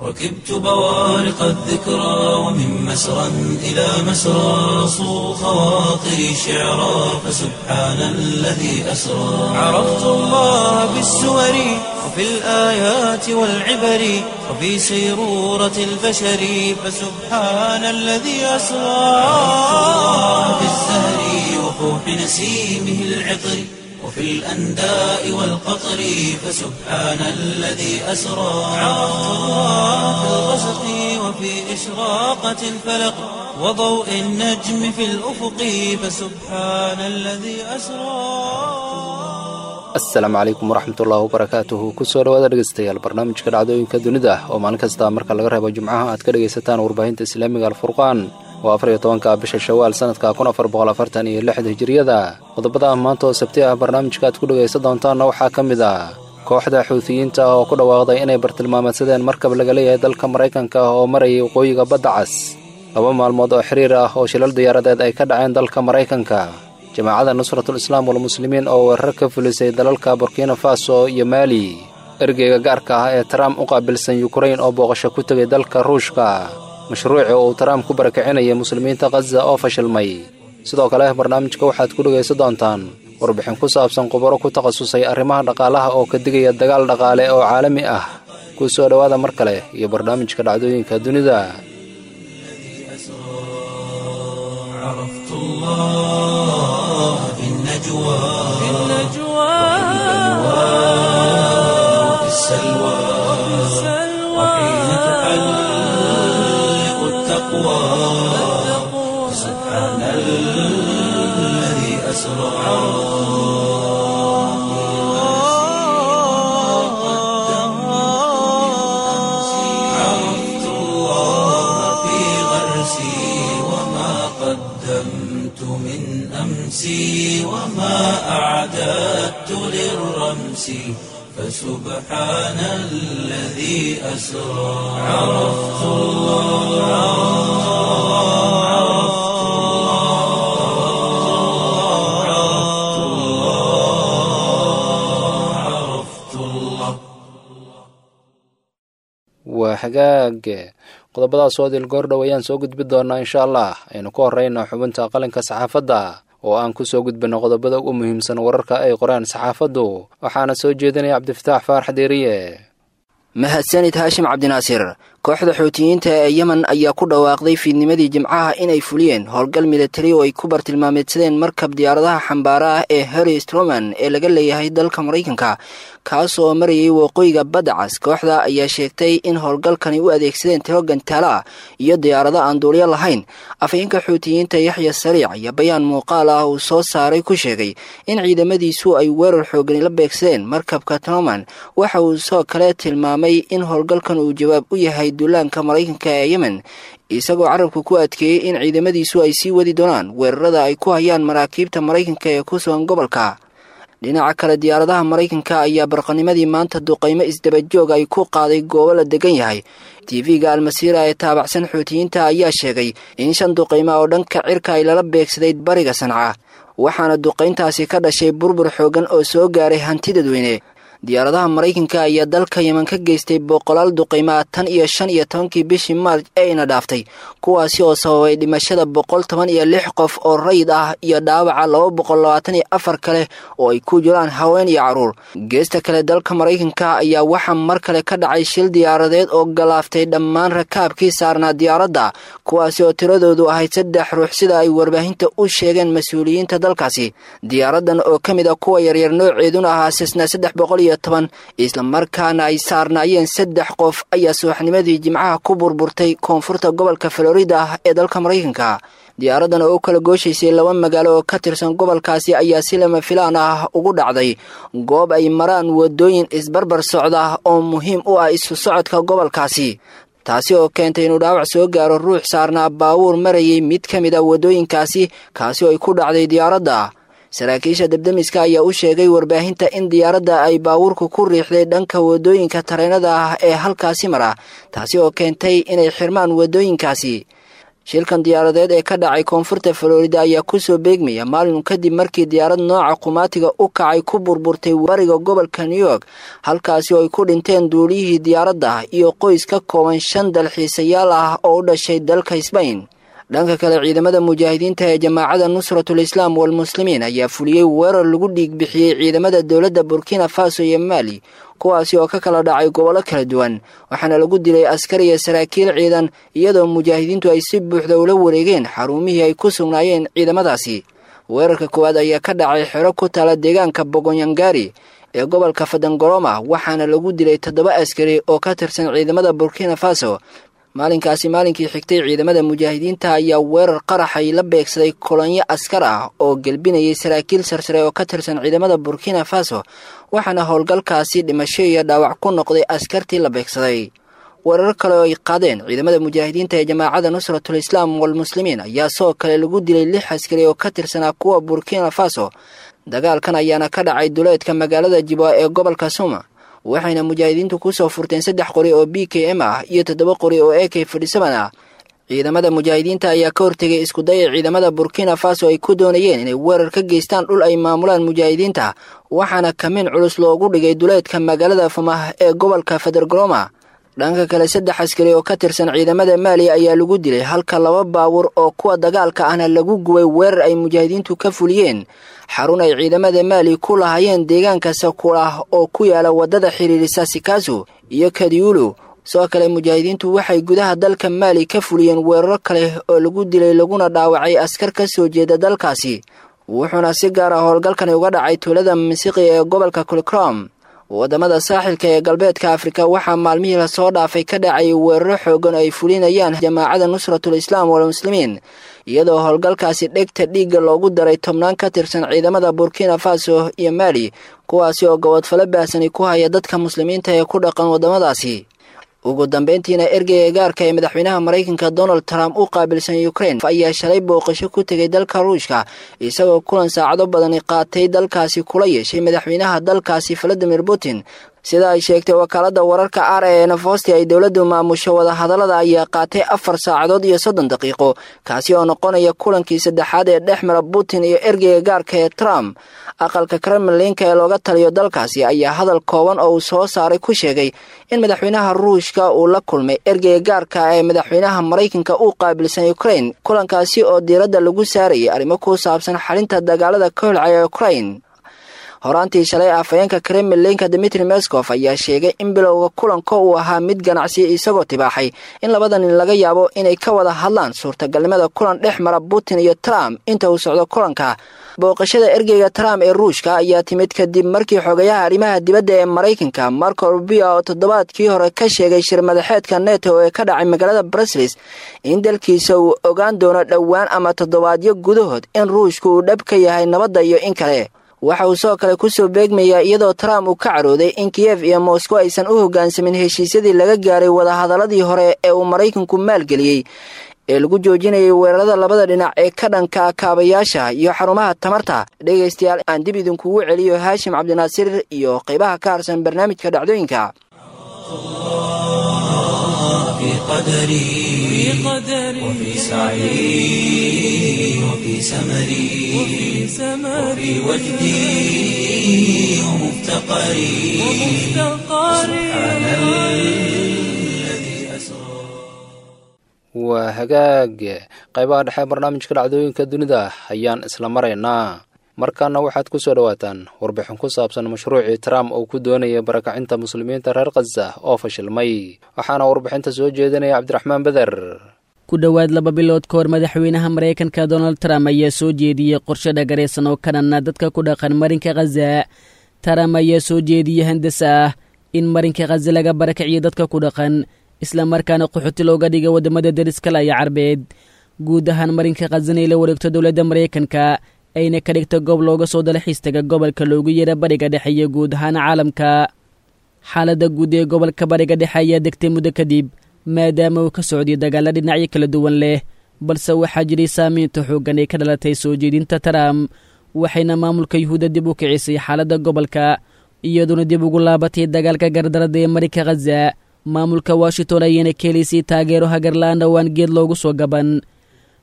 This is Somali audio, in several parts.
ركبت بوارق الذكرى ومن مسرى إلى مسرى صو خواطري شعرا فسبحان الذي أسرى عرفت الله بالسور وفي الآيات والعبر وفي سيرورة البشر فسبحان الذي أسرى في الزهر وفوح نسيمه العطر وفي الأنداء والقطر فسبحان الذي أسرى عرفت الله في الغسق وفي إشراقة الفلق وضوء النجم في الأفق فسبحان الذي أسرى asalaamu calaykum waraxmatullaahi wabarakaatuhu kusoo dhawaada dhegeystayaal barnaamijka dhacdooyinka dunida oo maalin kasta marka laga reebo jimcaha aad ka dhegaysataan warbaahinta islaamiga alfurqaan oo afar iyo tobanka bisha shawaal sanadka kun afar boqol afartan iyo lixda hijiriyada qodobada maanta oo sabti ah barnaamijka aad ku dhegaysan doontaanna waxaa ka mid ah kooxda xuutiyiinta oo ku dhawaaqday inay bartilmaameedsadeen markab laga leeyahay dalka maraykanka oo marayay waqooyiga badda cas laba maalmood oo xiriir ah oo shilal diyaaradeed ay ka dhaceen dalka maraykanka jamaacadda nusratul islaam walmuslimiin oo weerar ka fulisay dalalka burkina faso iyo maali ergeyga gaarka ah ee trump u qaabilsan yukrain oo booqasho ku tegay dalka ruushka mashruuci uu trump ku barakicinayay muslimiinta khaza oo fashilmay sidoo kale barnaamijka waxaad ku dhegaysan doontaan warbixin ku saabsan khubaro ku takhasusay arrimaha dhaqaalaha oo ka digaya dagaal dhaqaale oo caalami ah ku soo dhowaada mar kale iyo barnaamijka dhacdooyinka dunida عرفت الله في النجوى في النجوى وفي السلوى وحين تحلق التقوى سبحان الذي أسرى عرفت الله في غرسي وما قدمت من أمسي وما أعددت للرمس فسبحان الذي أسرى عرفت الله عرفت الله عرفت الله عرفت الله waa hagaag qodobadaas oo dil goordhow ayaan soo gudbi doonaa insha allah aynu ku horrayna xubinta qalinka saxaafadda oo aan ku soo gudbino qodobada ugu muhiimsan wararka ay qoraan saxaafaddu waxaana soo jeedinaya cabdifataax faarax deeriye mahadsanid haashim cabdinaasir kooxda xuutiyiinta ee yemen ayaa ku dhawaaqday fiidnimadii jimcaha inay fuliyeen howlgal militari oo ay ku bartilmaameedsadeen markab diyaaradaha xambaara ah ee harry stroman ee laga leeyahay dalka maraykanka kaas oo marayay waqooyiga badda cas kooxda ayaa sheegtay in howlgalkani u adeegsadeen tiro gantaalo ah iyo diyaarado aan duulyo lahayn afhayeenka xuutiyiinta yaxya sariic iyo bayaan muuqaal ah uu soo saaray ku sheegay in ciidamadiisu ay weerar xoogani la beegsadeen markabka troman waxa uu soo kale tilmaamay in howlgalkan uu jawaab u yahay duulaanka maraykanka ee yemen isagoo carabka ku adkeeyey in ciidamadiisu ay sii wadi doonaan weerarada ay ku hayaan maraakiibta maraykanka ee ku sugan gobolka dhinaca kale diyaaradaha maraykanka ayaa barqanimadii maanta duqaymo isdabajoog ay ku qaaday goobo la degan yahay tv-ga almasiira ee taabacsan xuutiyiinta ayaa sheegay in shan duqaymo oo dhanka cirka ay lala beegsaday bariga sanca waxaana duqayntaasi ka dhashay burbur xoogan oo soo gaaray hanti dadweyne diyaaradaha maraykanka ayaa dalka yemen ka geystay boqolaal duqaymaa tan iyo shan iyo tobankii bishii maarj eeyna dhaaftay kuwaasi oo sababay dhimashada boqol toban iyo lix qof oo rayid ah iyo dhaawaca laba boqol labaatan iyo afar kale oo ay ku jiraan haween iyo carruur geesta kale dalka maraykanka ayaa waxaa mar kale ka dhacay shil diyaaradeed oo galaaftay dhammaan rakaabkii saarnaa diyaaradda kuwaasi oo tiradoodu ahayd saddex ruux sida ay warbaahinta u sheegeen mas-uuliyiinta dalkaasi diyaaradan oo ka mid a kuwa yaryar nooceeduna ahaa sisna saddex boqol iyo toban islamarkaana ay saarnaayeen saddex qof ayaa subaxnimadii jimcaha ku burburtay koonfurta gobolka florida ee dalka maraykanka diyaaradan oo u kala gooshaysay laba magaalo oo ka tirsan gobolkaasi ayaa si lama filaan ah ugu dhacday goob ay maraan wadooyin isbarbar socda oo muhiim u ah isu socodka gobolkaasi taasi oo keentay inuu dhaawac soo gaaro ruux saarnaa baawuur marayay mid ka mid a waddooyinkaasi kaasi oo ay ku dhacday diyaaradda saraakiisha debdemiska ayaa u sheegay warbaahinta in diyaaradda ay baawuurku ku riixday dhanka waddooyinka tareenada ah ee halkaasi mara taasi oo keentay inay xirmaan waddooyinkaasi shilkan diyaaradeed ee ka dhacay koonfurta florida ayaa kusoo beegmaya maalin kadib markii diyaarad nooca qumaatiga u kacay ku burburtay bariga gobolka new york halkaasi oo ay ku dhinteen duuliyihii diyaaradda iyo qoys ka kooban shan dalxiisayaal ah oo u dhashay dalka sbain dhanka kale ciidamada mujaahidiinta ee jamaacada nusratul islaam walmuslimiin ayaa fuliyey weerar lagu dhiig bixiyey ciidamada dowladda burkina faso iyo maali kuwaasi oo ka kala dhacay gobollo kala duwan waxaana lagu dilay askar iyo saraakiil ciidan iyadoo mujaahidiintu ay si buuxda ula wareegeen xarumihii ay ku sugnaayeen ciidamadaasi weerarka koowaad ayaa ka dhacay xero ku taala deegaanka bogonyangari ee gobolka fadangoroma waxaana lagu dilay toddoba askari oo ka tirsan ciidamada burkina faso maalinkaasi maalinkii xigtay ciidamada mujaahidiinta ayaa weerar qaraxay la beegsaday kolonyo askar ah oo gelbinayay saraakiil sarsare oo ka tirsan ciidamada burkina faso waxaana howlgalkaasi dhimasho iyo dhaawac ku noqday askartii la beegsaday weerar kale oo ay qaadeen ciidamada mujaahidiinta ee jamaacada nusratul islaam walmuslimiin ayaa sidoo kale lagu dilay lix askari oo ka tirsanaa kuwa burkina faso dagaalkan ayaana ka dhacay duleedka magaalada jibwa ee gobolka suma waxayna mujaahidiintu kusoo furteen saddex qori oo b k m ah iyo toddoba qori oo a k fadhisaban ah ciidamada mujaahidiinta ayaa ka hortegay iskudaya ciidamada burkina faso ay ku doonayeen inay weerar ka geystaan dhul ay maamulaan mujaahidiinta waxaana kamin culus loogu dhigay duleedka magaalada famah ee gobolka federgroma dhanka kale saddex askari oo ka tirsan ciidamada maali ayaa lagu dilay halka laba baawur oo kuwa dagaalka ahna lagu gubay weerar ay mujaahidiintu ka fuliyeen xarun ay ciidamada maali ku lahaayeen deegaanka sakulah oo ku yaala waddada xiriirisa sikaasu iyo kadiyulu sidoo kale mujaahidiintu waxay gudaha dalka maali ka fuliyeen weeraro kale oo lagu dilay laguna dhaawacay askar ka soo jeeda dalkaasi wuxuuna si gaar ah howlgalkani uga dhacay tuulada misiqi ee gobolka kulcrom waddamada saaxilka ee galbeedka afrika waxaa maalmihii lasoo dhaafay ka dhacayay weeraro xoogan oo ay fulinayaan jamaacada nusratul islaam walmuslimiin iyadoo howlgalkaasi dhegta dhiigga loogu daray tobnaan ka tirsan ciidamada burkina faso iyo maali kuwaasi oo gobodfalo baahsani ku haya dadka muslimiinta ee ku dhaqan waddamadaasi ugu dambeyntiina ergeyga gaarka ee madaxweynaha maraykanka donald trump u qaabilsan ukrain ayaa shalay booqasho ku tegay dalka ruushka isagoo kulan saacado badani qaatay dalkaasi kula yeeshay madaxweynaha dalkaasi valadimir putin sida ay sheegtay wakaalada wararka r e nafosti ay dowladdu maamusho wadahadallada ayaa qaatay afar saacadood iyo soddon daqiiqo kaasi oo noqonaya kulankii saddexaad ee dhex mara putin iyo ergeyga gaarka ee trump aqalka kremlinka ee looga taliyo dalkaasi ayaa hadal kooban oo uu soo saaray ku sheegay in madaxweynaha ruushka uu la kulmay ergeyga gaarka ee madaxweynaha maraykanka u qaabilsan ukrain kulankaasi oo diiradda lagu saarayay arrimo ku saabsan xalinta dagaalada ka holcaya ukrain horaantii shalay afhayeenka kremlinka dimitri meskof ayaa sheegay in bilowga kulanka uu ahaa mid ganacsi isagoo tibaaxay in labada nin laga yaabo inay ka wada hadlaan suurtagalnimada kulan dhex mara putin iyo trump inta uu socdo kulanka booqashada ergeyga trump ee ruushka ayaa timid kadib markii xogayaha arrimaha dibadda ee maraykanka marco rubio oo toddobaadkii hore ka sheegay shir madaxeedka neto ee ka dhacay magaalada bruslis in dalkiisa uu ogaan doono dhowaan ama toddobaadyo gudahood in ruushka uu dhab ka yahay nabadda iyo in kale waxa uu sidoo kale kusoo beegmayaa iyadoo trump uu ka carooday in kiyef iyo moscow aysan u hoggaansamin heshiisyadii laga gaaray wadahadaladii hore ee uu maraykanku maalgeliyey ee lagu joojinayay weerarada labada dhinac ee ka dhanka kaabayaasha iyo xarumaha tamarta dhegaystayaal aan dib idinkugu celiyo haashim cabdinaasir iyo qaybaha ka harsan barnaamijka dhacdooyinka في قدري وفي سعي وفي سمري وفي وجدي ومفتقري سبحان الذي أسرى waa hagaag qaybaha dhexe barnaamijka dhacdooyinka dunida ayaan isla maraynaa markaana waxaad ku soo dhowaataan warbixin ku saabsan mashruucii trump uu ku doonayay barakacinta muslimiinta reer khaza oo fashilmay waxaana warbixinta soo jeedinaya cabdiraxmaan beder ku dhowaad laba bilood ka hor madaxweynaha maraykanka donald trump ayaa soo jeediyey qorshe dhagaraysan oo kanana dadka ku dhaqan marinka khaza trump ayaa soo jeediyey handasa ah in marinka khaza laga barakiciyo dadka ku dhaqan islamarkaana qaxooti looga dhiga waddamada deriskala iyo carbeed guud ahaan marinka khazana ay la wareegto dowladda maraykanka ayna ka dhigta goob looga soo dalxiistaga gobolka loogu yeera bariga dhexe iyo guud ahaan caalamka xaaladda guud ee gobolka bariga dhexe ayaa degtay muddo kadib maadaama uu ka socdiyo dagaalla dhinacyo kala duwan leh balse waxaa jiray saamaynta xooggan ee ka dhalatay soo jeedinta trump waxayna maamulka yuhuudda dib u kicisay xaaladda gobolka iyadoona dib ugu laabatay dagaalka gardarada ee marinka khaza maamulka washington ayayna ka helaysay taageero hagarla-aan dhowaan geed loogu soo gaban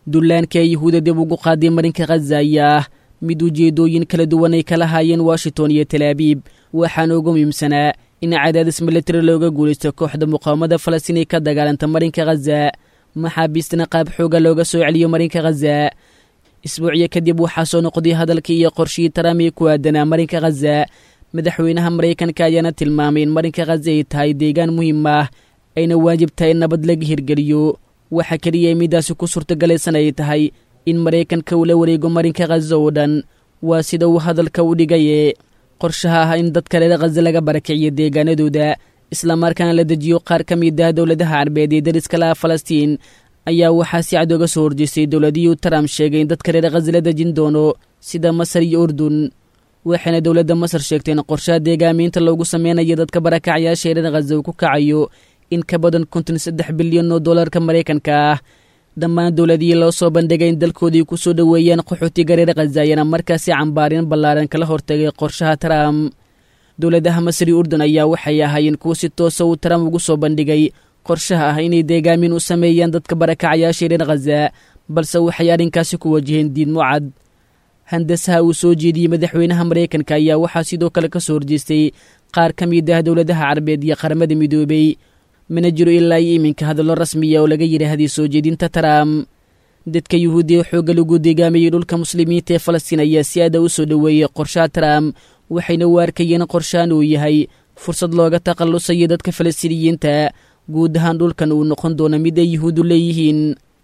dullaanka ee yuhuuda dib ugu qaaday marinka khaza ayaa ah mid ujeeddooyin kala duwan ay kala haayeen washington iyo talaabiib waxaana ugu muhiimsanaa in cadaadis militari looga guulaysto kooxda muqaawamada falastiin ay ka dagaalanta marinka khaza maxaabiistana qaab xooga looga soo celiyo marinka khaza isbuucyo kadib waxaa soo noqday hadalkii iyo qorshihii trump ee ku aadanaa marinka khaza madaxweynaha maraykanka ayaana tilmaamay in marinka khaza ay tahay deegaan muhiim ah ayna waajib tahay in nabad laga hirgeliyo waxa keliya midaasi ku suurtagalaysan ay tahay in maraykanka uu la wareego marinka khaza oo dhan waa sida uu hadalka u dhigaye qorshaha ah in dadka reer khaza laga barakiciyo deegaanadooda islamarkaana la dejiyo qaar ka mid ah dowladaha carbeed ee dariska laha falastiin ayaa waxaa si cad oga soo horjeestay dowladihii trump sheegay in dadka reer khaza la dejin doono sida masar iyo urdun waxayna dowladda masar sheegtay in qorshaha deegaamiinta loogu sameynayo dadka barakacyaasha reer khaza uu ku kacayo in ka badan konton saddex bilyan oo dollarka maraykanka ah dhammaan dowladihii loo soo bandhigay in dalkoodii ku soo dhoweeyaan qaxootiga reer khaza ayaana markaasi cambaarin ballaaran kala hortagay qorshaha trump dowladaha masri urdun ayaa waxay ahaayeen kuwo si toosa uu trump ugu soo bandhigay qorshaha ah inay deegaamin u sameeyaan dadka barakacayaasha reer khaza balse waxay arrinkaasi ku wajaheen diidmo cad handasaha uu soo jeediyey madaxweynaha maraykanka ayaa waxaa sidoo kale ka soo horjeestay qaar ka mid ah dowladaha carabeed iyo qaramada midoobey mana jiro ilaa iyo iminka hadallo rasmiya oo laga yidhaahday soo jeedinta trump dadka yuhuudiya xoogga lagu deegaamayey dhulka muslimiinta ee falastiin ayaa si aada u soo dhoweeyey qorshaha trump waxayna u arkayeen qorshahan uu yahay fursad looga takhallusayo dadka falastiiniyiinta guud ahaan dhulkan uu noqon doono mid ay yuhuudu leeyihiin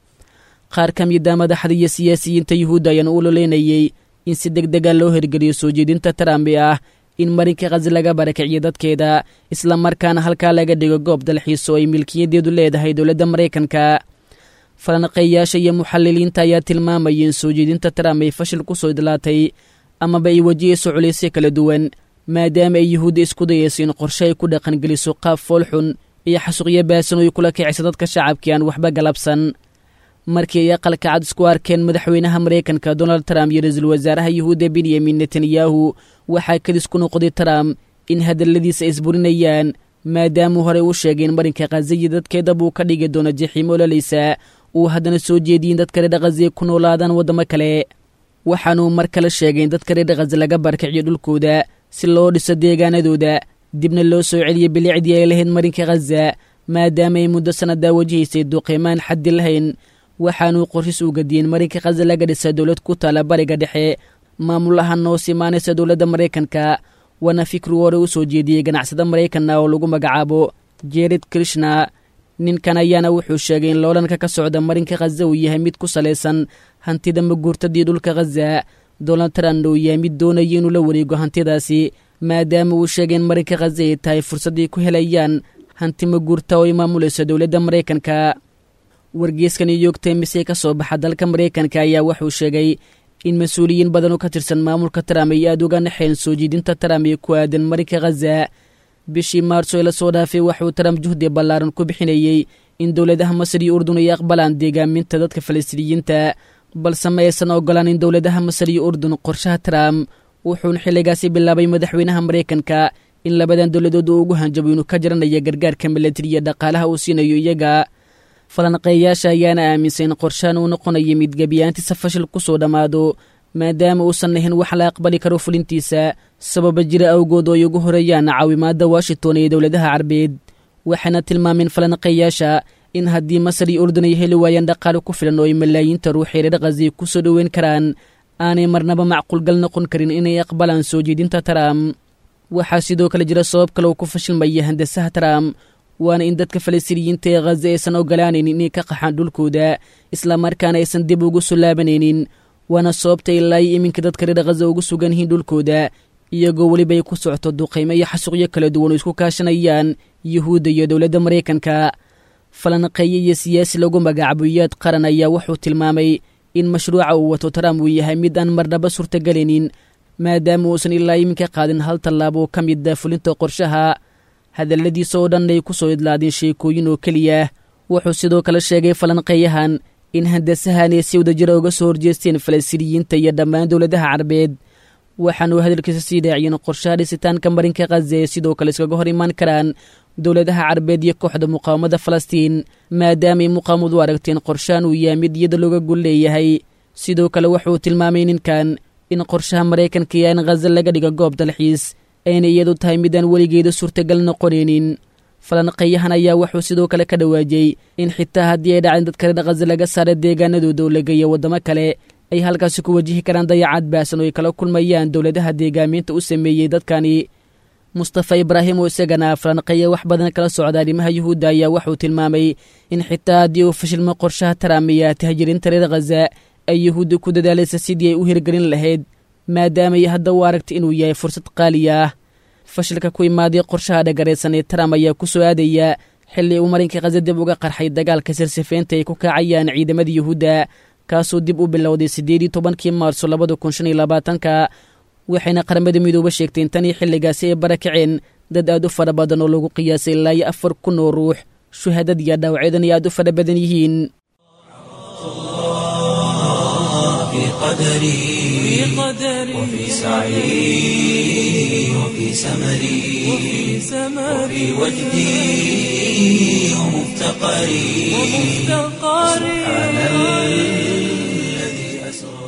qaar ka mid a madaxda iyo siyaasiyiinta yuhuudda ayaana u ololeynayey in si deg dega loo hirgeliyo soo jeedinta trump ee ah in marinka khaza laga barakiciyo dadkeeda islamarkaana halkaa laga dhigo goob dalxiis oo ay milkiyadeedu leedahay dowladda maraykanka falanqeeyaasha iyo muxaliliinta ayaa tilmaamayay in soo jeedinta trump ay fashil ku soo idlaatay amaba ay wajihayso culaysyo kala duwan maadaama ay yuhuudda isku dayayso in qorshe ay ku dhaqangeliso qaab foolxun iyo xasuuqyo baasan oo ay kula kicisa dadka shacabkii aan waxba galabsan markii ay aqalka cad isku arkeen madaxweynaha maraykanka donald trump iyo ra-iisul wasaaraha yuhuudda benyamin netanyahu waxaa kadis ku noqday trump in hadalladiisa isburinayaan maadaamuu horey u sheegay in marinka khazayi dadkeeda buu ka dhigi doono jaxiimo ololaysa uu haddana soo jeediyey in dadka reer khaza ku noolaadaan waddamo kale waxaanuu mar kale sheegay in dadka reer khaza laga barkiciyo dhulkooda si loo dhiso deegaanadooda dibna loo soo celiyo bilicdii ay lahayd marinka khaza maadaama ay muddo sannadaa wajihaysay duqiimaan xaddi lahayn waxaanuu qorshis u gadiyeen marinka khaza laga dhisa dowlad ku taala bariga dhexe maamul ahaan hoos imaanaysa dowladda maraykanka waana fikru hore u soo jeediyey ganacsada maraykanna oo lagu magacaabo jered krishna ninkan ayaana wuxuu sheegay in loolanka ka socda marinka khaza uu yahay mid ku salaysan hantida maguurtadii dhulka khaza donald trump uu yahay mid doonaya inuu la wareego hantidaasi maadaama uu sheegay in marinka khaza ay tahay fursaday ku helayaan hanti maguurta oo ay maamulayso dowladda maraykanka wargeeska new york times ee ka soo baxa dalka maraykanka ayaa wuxuu sheegay in mas-uuliyiin badan oo ka tirsan maamulka trump ay aada uga naxeen soo jeedinta trump ee ku aadan marinka khaza bishii maarso ee lasoo dhaafay waxuu trump juhdi ballaaran ku bixinayey in dowladaha masar iyo urdun ay aqbalaan deegaaminta dadka falastiiniyiinta balse ma aysan ogolaan in dowladaha masar iyo urdun qorshaha trump wuxuuna xilligaasi bilaabay madaxweynaha maraykanka in labadan dowladood uu ugu hanjabo inuu ka jaranayo gargaarka milatari iyo dhaqaalaha uu siinayo iyaga falanqeeyaasha ayaana aaminsan in qorshahan uu noqonayo mid gebiyaantiisa fashil ku soo dhammaado maadaama uusan ahayn wax la aqbali karo fulintiisa sababa jira awgood oo ay ugu horeeyaan caawimaadda washington ee dowladaha carbeed waxaana tilmaameen falanqeeyaasha in haddii masar iyo urdun ay heli waayaan dhaqaale ku filan oo ay malaayiinta ruuxii reer khazi ku soo dhoweyn karaan aanay marnaba macquulgal noqon karin inay aqbalaan soo jeedinta trump waxaa sidoo kale jira sabab kale uu ku fashilmaya handasaha trump waana in dadka falastiiniyiinta ee khaza aysan ogolaanaynin inay ka qaxaan dhulkooda islamarkaana aysan dib ugu soo laabanaynin waana sababta ilaa iyo iminka dadka reer khaza ugu sugan yihiin dhulkooda iyagoo weliba ay ku socoto duqaymo iyo xasuuqyo kala duwan oo isku kaashanayaan yuhuudda iyo dowladda maraykanka falanqeeye iyo siyaasi lagu magacaabo iyaad qaran ayaa wuxuu tilmaamay in mashruuca uu wato trump uu yahay mid aan marnaba suurtagelaynin maadaama uusan ilaa iminka qaadin hal tallaabo oo ka mid a fulinta qorshaha hadalladiisa oo dhan ay ku soo idlaadeen sheekooyin oo keliya wuxuu sidoo kale sheegay falanqeeyahan in handasahan ay si wadajira uga soo horjeesteen falastiiniyiinta iyo dhammaan dowladaha carabeed waxaanuu hadalkiisa sii dhaaciyeen qorshaha dhisitaanka marinka khaza ee sidoo kale iskaga hor imaan karaan dowladaha carabeed iyo kooxda muqaawamada falastiin maadaamay muqaawamadu aragteen qorshahan uu yahay mid iyada looga gol leeyahay sidoo kale wuxuu tilmaamay ninkan in qorshaha maraykanka iyo in khaza laga dhigo goob dalxiis ayna iyadu tahay midaan weligeeda suurtagal noqonaynin falanqeeyahan ayaa wuxuu sidoo kale ka dhawaajiyey in xitaa haddii ay dhaceen dad kale khaza laga saara deegaanadooda oo la geeya waddamo kale ay halkaasi ku wajihi karaan dayacad baasan oo ay kala kulmayaan dowladaha deegaamiinta u sameeyey dadkani mustafa ibraahim oo isagana falanqeeya wax badan kala socda arrimaha yuhuudda ayaa wuxuu tilmaamay in xitaa haddii uu fashilmo qorshaha taraamiya tahjirinta reer khaza ay yuhuudda ku dadaalaysa sidii ay u hirgelin lahayd maadaamay hadda u aragtay inuu yahay fursad qaali ah fashilka ku imaaday qorshaha dhagaraysan ee trump ayaa ku soo aadaya xilli uu marinka khaza dib uga qarxay dagaalka sirsifeynta ay ku kacayaan ciidamada yuhuudda kaasoo dib u bilowday siddeed iyo tobankii maarso labada kun shan iyo labaatanka waxayna qaramada midooba sheegteen tan iyo xilligaasi ay barakaceen dad aad u fara badan oo lagu qiyaasay ilaa iyo afar kun oo ruux shuhadad iyo dhaawacyadan ay aad u fara badan yihiin في قدري وفي سعي وفي سمري وفي وجدي ومفتقري سبحان الذي أسرى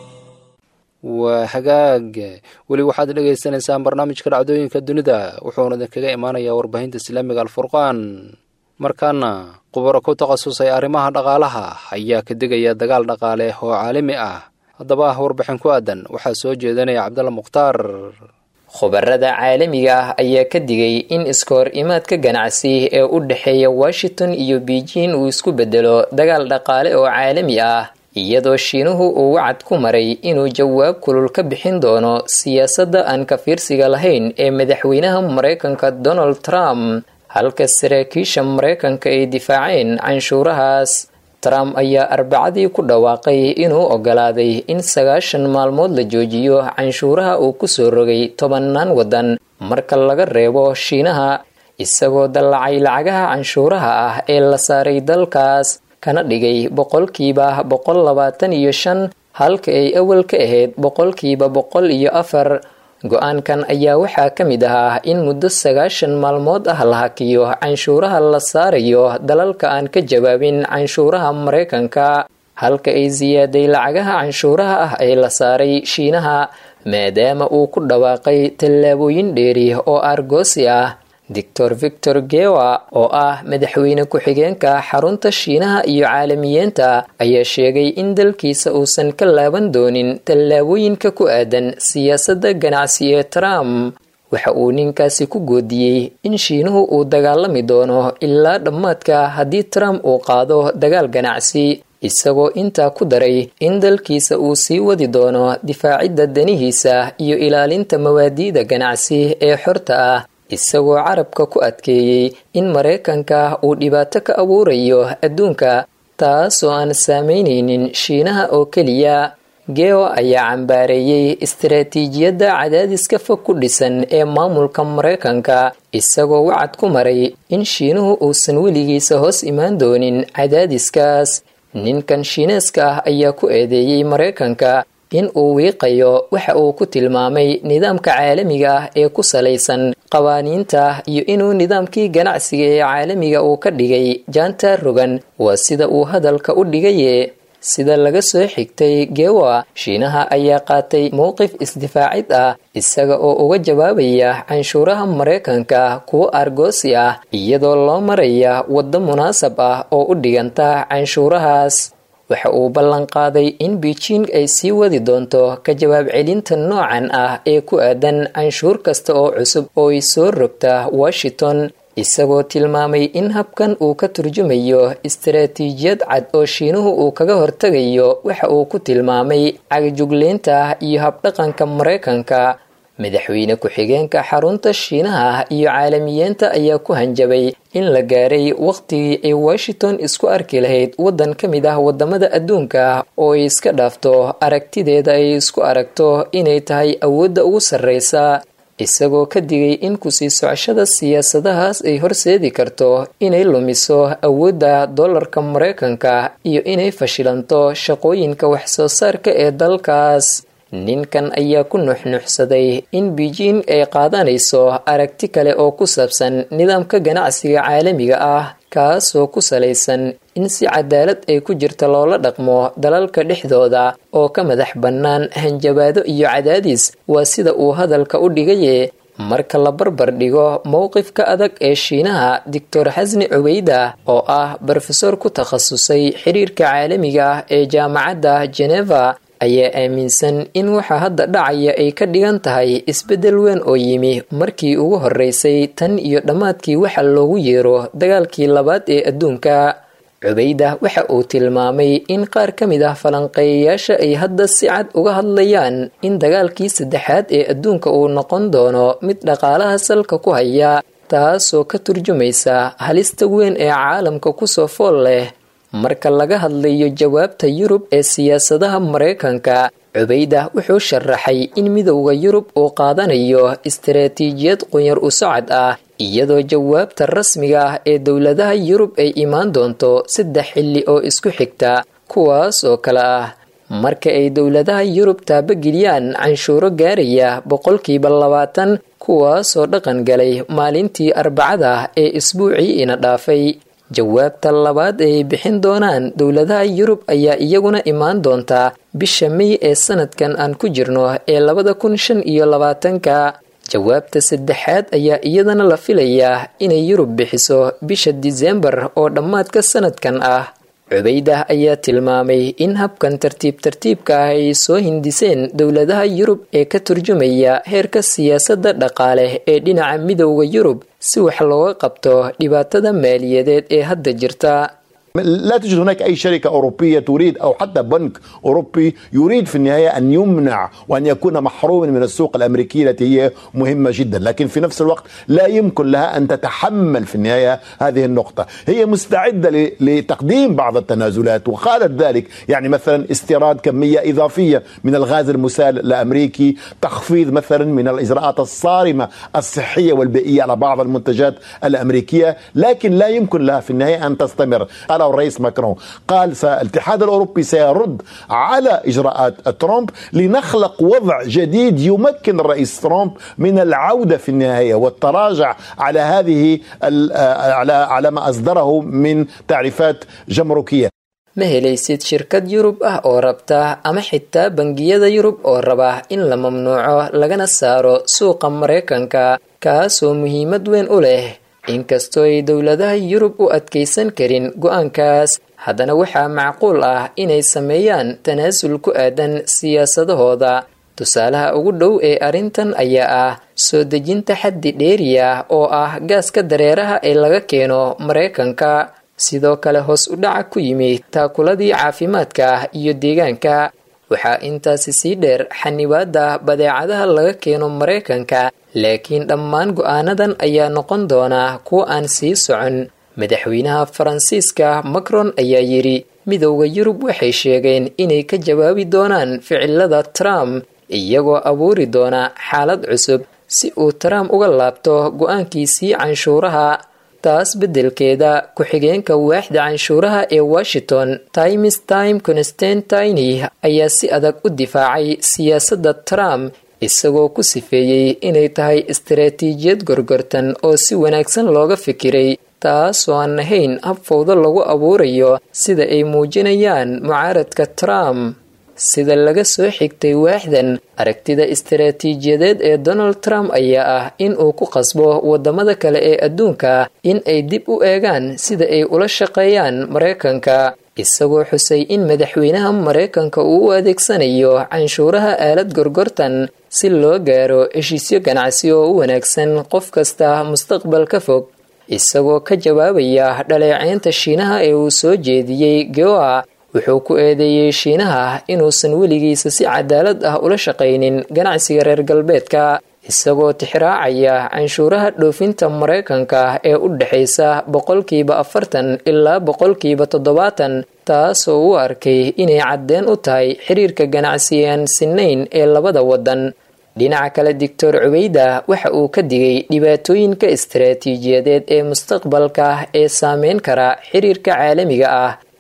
waa hagaag weli waxaad dhagaysanaysaan barnaamijka dhacdooyinka dunida wuxuuna idinkaga imaanayaa warbaahinta islaamiga alfurqaan markaana khubaro ku takhasusay arrimaha dhaqaalaha ayaa ka digaya dagaal dhaqaale oo caalami ah haddaba warbixin ku aadan waxaa soo jeedanaya cabdalla mukhtaar khubarada caalamiga ah ayaa ka digay in iskoor imaadka ganacsi ee u dhexeeya washington iyo beijing uu isku bedelo dagaal dhaqaale oo caalami ah iyadoo shiinuhu uu wacad ku maray inuu jawaab kulul ka bixin doono siyaasadda aan ka fiirsiga lahayn ee madaxweynaha maraykanka donald trump halka saraakiisha maraykanka ay difaaceen canshuurahaas trump ayaa arbacadii ku dhawaaqay inuu ogolaaday in sagaashan maalmood la joojiyo canshuuraha uu kusoo rogay tobannaan waddan marka laga reebo shiinaha isagoo dallacay lacagaha canshuuraha ah ee la saaray dalkaas kana dhigay boqolkiiba boqol labaatan iyo shan halka ay awal ka ahayd boqolkiiba boqol iyo afar go-aankan ayaa waxaa ka mid ahaa in muddo sagaashan maalmood ah la hakiyo canshuuraha la saarayo dalalka aan ka jawaabin canshuuraha maraykanka halka ay siyaaday lacagaha canshuuraha ah ee la saaray shiinaha maadaama uu ku dhawaaqay tallaabooyin dheeri oo argoosi ah doctor victor gewa oo ah madaxweyne ku-xigeenka xarunta shiinaha iyo caalamiyiinta ayaa sheegay in dalkiisa uusan ka laaban doonin tallaabooyinka ku aadan siyaasadda ganacsi ee trump waxa uu ninkaasi ku goodiyey in shiinuhu uu dagaalami doono ilaa dhammaadka haddii trump uu qaado dagaal ganacsi isagoo intaa ku daray in dalkiisa uu sii wadi doono difaacidda danihiisa iyo ilaalinta mawaadiida ganacsi ee xorta ah isagoo carabka ku adkeeyey in maraykanka uu dhibaato ka abuurayo adduunka taasoo aan saameynaynin shiinaha oo keliya geo ayaa cambaareeyey istaraatiijiyadda cadaadiska fog ku dhisan ee maamulka maraykanka isagoo wacad ku maray in shiinuhu uusan weligiisa hoos imaan doonin cadaadiskaas ninkan shiineeska ah ayaa ku eedeeyey maraykanka in uu wiiqayo waxa uu ku tilmaamay nidaamka caalamiga ah ee ku salaysan qawaaniinta iyo inuu nidaamkii ganacsiga ee caalamiga uu ka dhigay jaanta rogan waa sida uu hadalka u dhigaye sida laga soo xigtay gewa shiinaha ayaa qaatay mowqif isdifaacid ah isaga oo uga jawaabaya canshuuraha maraykanka kuwo argoosi ah iyadoo loo maraya waddo munaasab ah oo u dhiganta canshuurahaas waxa uu ballanqaaday in beijing ay sii wadi doonto ka jawaab celinta noocan ah ee ku aadan canshuur kasta oo cusub oo ay soo rogta washington isagoo tilmaamay in habkan uu ka turjumayo istaraatiijiyad cad oo shiinuhu uu kaga hortegayo waxa uu ku tilmaamay cagajugleynta iyo habdhaqanka maraykanka madaxweyne ku-xigeenka xarunta shiinaha iyo caalamiyiinta ayaa ku hanjabay in la gaaray wakhtigii ay washington isku arki lahayd waddan ka mid ah wadamada adduunka oo ay iska dhaafto aragtideeda ay isku aragto inay tahay awoodda ugu sarreysa isagoo ka digay in kusii socoshada siyaasadahaas ay horseedi karto inay lumiso awoodda dollarka maraykanka iyo inay fashilanto shaqooyinka wax-soo saarka ee dalkaas ninkan ayaa ku nuxnuxsaday in beijing ay qaadanayso aragti kale oo ku saabsan nidaamka ganacsiga caalamiga ah kaasoo ku salaysan in si cadaalad ay ku jirta loola dhaqmo dalalka dhexdooda oo ka madax bannaan hanjabaado iyo cadaadis waa sida uu hadalka u dhigaye marka la barbar dhigo mowqifka adag ee shiinaha doctor xasni cubeyda oo ah brofesor ku takhasusay xiriirka caalamiga ah ee jaamacadda geneva ayaa aaminsan in waxa hadda dhacaya ay ka dhigan tahay isbeddel weyn oo yimi markii ugu horreysay tan iyo dhammaadkii waxa loogu yeero dagaalkii labaad ee adduunka cubeyda waxa uu tilmaamay in qaar ka mid ah falanqeeyayaasha ay hadda si cad uga hadlayaan in dagaalkii saddexaad ee adduunka uu noqon doono mid dhaqaalaha salka ku haya taasoo ka turjumaysa halista weyn ee caalamka kusoo fool leh marka laga hadlayo jawaabta yurub ee siyaasadaha maraykanka cubeyda wuxuu sharaxay in midowda yurub uu qaadanayo istaraatiijiyad qunyar u socod ah iyadoo jawaabta rasmiga ah ee dowladaha yurub ay imaan doonto saddex xilli oo isku xigta kuwaas oo kale ah marka ay dowladaha yurub taabageliyaan canshuuro gaaraya boqolkiiba labaatan kuwaasoo dhaqan galay maalintii arbacada ee isbuucii ina dhaafay jawaabta labaad ay bixin doonaan dowladaha yurub ayaa iyaguna imaan doontaa bisha mey ee sanadkan aan ku jirno ee labada kun shan iyo labaatanka jawaabta saddexaad ayaa iyadana la filayaa inay yurub bixiso bisha diseembar oo dhammaadka sanadkan ah cubeydah ayaa tilmaamay in habkan tartiib tartiibka ah ay soo hindiseen dowladaha yurub ee ka turjumaya heerka siyaasadda dhaqaale ee dhinaca midowda yurub si wax looga qabto dhibaatada maaliyadeed ee hadda jirta لا توجد هناك أي شركة أوروبية تريد أو حتى بنك أوروبي يريد في النهاية أن يمنع وأن يكون محروما من السوق الأمريكية التي هي مهمة جدا لكن في نفس الوقت لا يمكن لها أن تتحمل في النهاية هذه النقطة هي مستعدة لتقديم بعض التنازلات وقالت ذلك يعني مثلا استيراد كمية إضافية من الغاز المسال الأمريكي تخفيض مثلا من الإجراءات الصارمة الصحية والبيئية على بعض المنتجات الأمريكية لكن لا يمكن لها في النهاية أن تستمر قاله الرئيس ماكرون قال الاتحاد الاوروبي سيرد على اجراءات ترامب لنخلق وضع جديد يمكن الرئيس ترامب من العوده في النهايه والتراجع على هذه على على ما اصدره من تعريفات جمركيه ma helaysid shirkad yurub ah oo rabta ama xitaa bangiyada yurub oo raba in la mamnuuco lagana saaro suuqa maraykanka kaasoo muhiimad weyn u leh inkastoo ay dowladaha yurub u adkaysan karin go-aankaas haddana waxaa macquul ah inay sameeyaan tanaasul ku aadan siyaasadahooda tusaalaha ugu dhow ee arrintan ayaa ah soo dejinta xaddi dheeriya oo ah gaaska dareeraha ee laga keeno maraykanka sidoo kale hoos u dhaca ku yimid taakuladii caafimaadka iyo deegaanka waxaa intaasi sii dheer xanibaada badeecadaha laga keeno maraykanka laakiin dhammaan go-aanadan ayaa noqon doona kuwa aan sii socon madaxweynaha faransiiska macron ayaa yidhi midowda yurub waxay sheegeen inay ka jawaabi doonaan ficilada trump iyagoo abuuri doona xaalad cusub si uu trump uga laabto go-aankiisii canshuuraha taas beddelkeeda ku-xigeenka waaxda canshuuraha ee washington times time constantini ayaa si adag u difaacay siyaasadda trump isagoo ku sifeeyey inay tahay istaraatiijiyad gorgortan oo si wanaagsan looga fikiray taasoo aan ahayn hab fowdo lagu abuurayo sida ay muujinayaan mucaaradka trump sida laga soo xigtay waaxdan aragtida istaraatiijiyadeed ee donald trump ayaa ah in uu ku qasbo wadamada kale ee adduunka in ay dib u eegaan sida ay ula shaqeeyaan maraykanka isagoo xusay in madaxweynaha maraykanka uu u adeegsanayo canshuuraha aalad gorgortan si loo gaaro heshiisyo ganacsi oo u wanaagsan qof kasta mustaqbalka fog isagoo ka jawaabaya dhaleeceynta shiinaha ee uu soo jeediyey goa wuxuu ku eedeeyey shiinaha inuusan weligiisa si cadaalad ah ula shaqaynin ganacsiga reer galbeedka isagoo tixraacaya canshuuraha dhoofinta maraykanka ee u dhexaysa boqolkiiba afartan ilaa boqolkiiba toddobaatan taasoo u arkay inay caddeen u tahay xiriirka ganacsi aan sinayn ee labada waddan dhinaca kale doctor cubeyda waxa uu ka digay dhibaatooyinka istaraatiijiyadeed ee mustaqbalka ee saameyn kara xiriirka caalamiga ah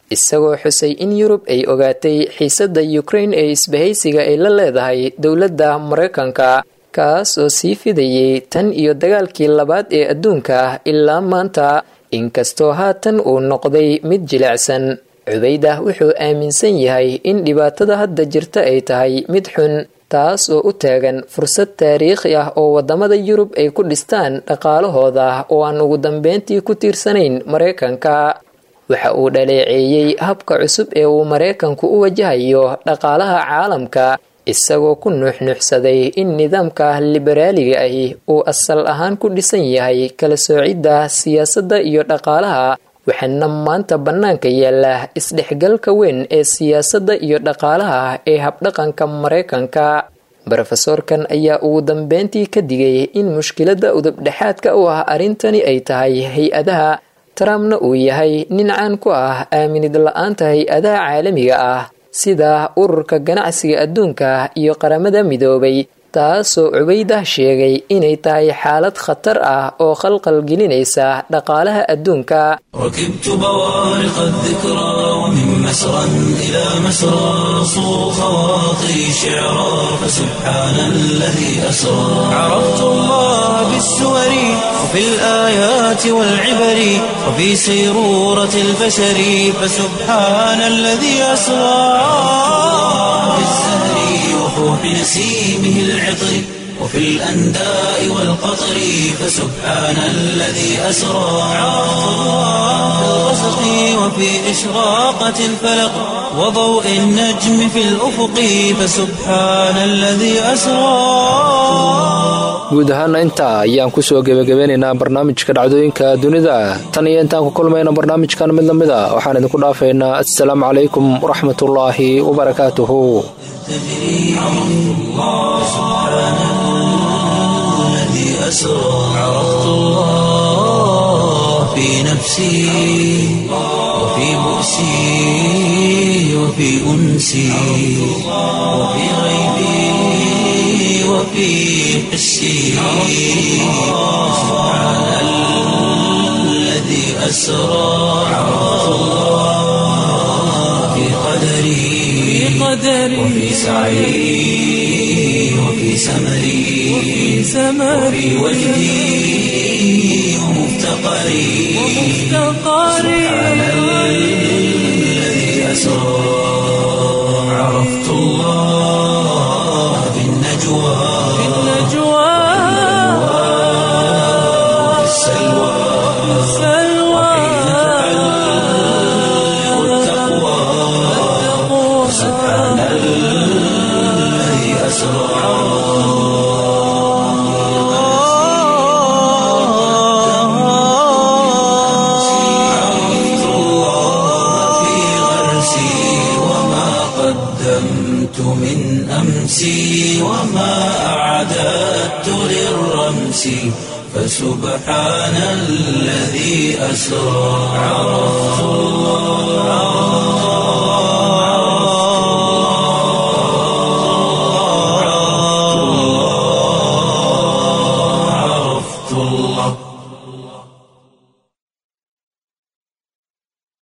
isagoo xusay in yurub ay ogaatay xiisadda ukrain ee isbahaysiga ay la leedahay dowladda maraykanka kaas oo sii fidayay tan iyo dagaalkii labaad ee adduunka ilaa maanta inkastoo haatan uu noqday mid jilicsan cubaydah wuxuu aaminsan yahay in dhibaatada hadda jirta ay tahay mid xun taas oo u taagan fursad taariikhi ah oo waddamada yurub ay ku dhistaan dhaqaalahooda oo aan ugu dambeyntii ku tiirsanayn maraykanka waxa uu dhaleeceeyey habka cusub ee uu maraykanku u wajahayo dhaqaalaha caalamka isagoo ku nuuxnuuxsaday in nidaamka liberaaliga ahi uu asal ahaan ku dhisan yahay kala soocidda siyaasadda iyo dhaqaalaha waxaana maanta bannaanka yaala isdhexgalka weyn ee siyaasadda iyo dhaqaalaha ee habdhaqanka maraykanka brofesorkan ayaa ugu dambeyntii ka digay in mushkiladda udubdhexaadka u ah arrintani ay tahay hay-adaha trumpna uu yahay nin caan ku ah aaminid la-aanta hay-adaha caalamiga ah sida ururka ganacsiga adduunka iyo qaramada midoobay taasoo cubaydah sheegay inay tahay xaalad khatar ah oo khalqal gelinaysa dhaqaalaha adduunka ركبت بوارق الذكرى ومن مسرى إلى مسرى صو خواطري شعرا فسبحان الذي أسرى عرفت الله بالسور وفي الآيات والعبر وفي سيرورة البشر فسبحان الذي أسرى بالزهر وفوح نسيمه العطر وفي الأنداء والقطر فسبحان الذي أسرى في الغسق وفي إشراقة الفلق وضوء النجم في الأفق فسبحان الذي أسرى guud ahaana intaa ayaan ku soo gebagabeynaynaa barnaamijka dhacdooyinka dunida tan iyo intaan ku kulmayna barnaamijkan mid lamid a waxaan idinku dhaafaynaa assalaamu calaykum waraxmatullaahi wabarakaatuhu أسرى عرفت الله في نفسي وفي بؤسي وفي أنسي وفي غيبي وفي حسي سبحان الذي أسرى عرفت الله في قدري وفي سعي وفي سمري وفي وجدي ومفتقري سبحان الذي أسرى عرفت الله في النجوى وفي السلوى وحين تحلق التقوى سبحان الذي أسرى عرفت الله في غرسي وما قدمت من أمسي وما أعددت للرمس فسبحان الذي أسرى عرفت الله